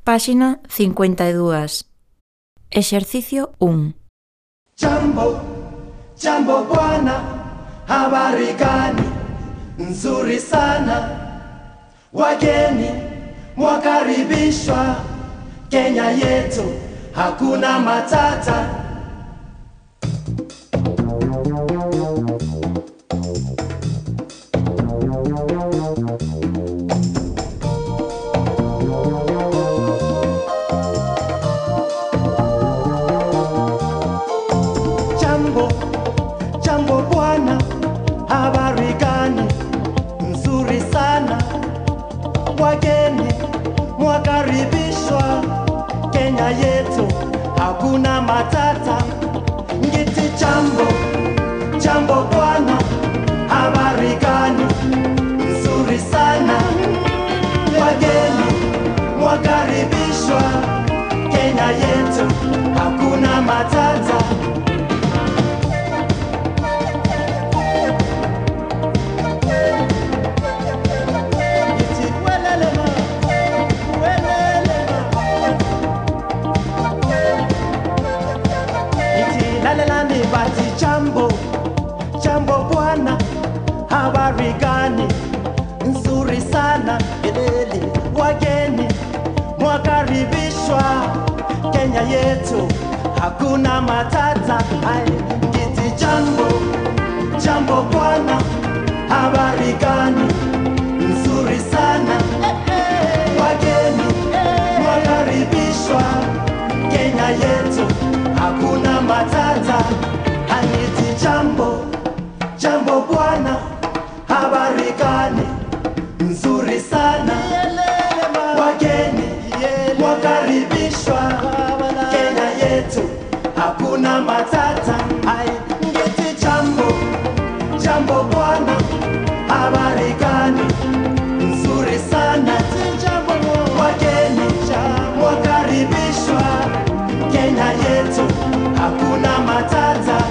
Páxina 52. Exercicio 1. Jambo, jambo bwana, habari gani? Nzuri sana. Wageni mwakaribishwa Kenya yetu, hakuna matata. Jambo, jambo bwana, habari gani? Nzuri sana. Wageni mwakaribishwa Kenya yetu, hakuna matata. Ngiti jambo, jambo bwana, habari gani? Nzuri sana. Wageni mwakaribishwa Kenya yetu, hakuna matata. Iti welelema, welelema. Iti lalelani bati jambo, jambo bwana, habari gani? Nzuri sana, elele, wageni mwakaribishwa Kenya yetu, hakuna matata. Ai, ngiti jambo, jambo bwana, habari gani? Nzuri sana, wageni mwakaribishwa Kenya yetu, hakuna matata. Aniti jambo, jambo bwana, habari gani? Nzuri sana, wageni mwakaribishwa Kenya yetu, hakuna matata. Ai, ngeti jambo, jambo bwana, habari gani? Nzuri sana, wageni mwakaribishwa Kenya yetu, hakuna matata.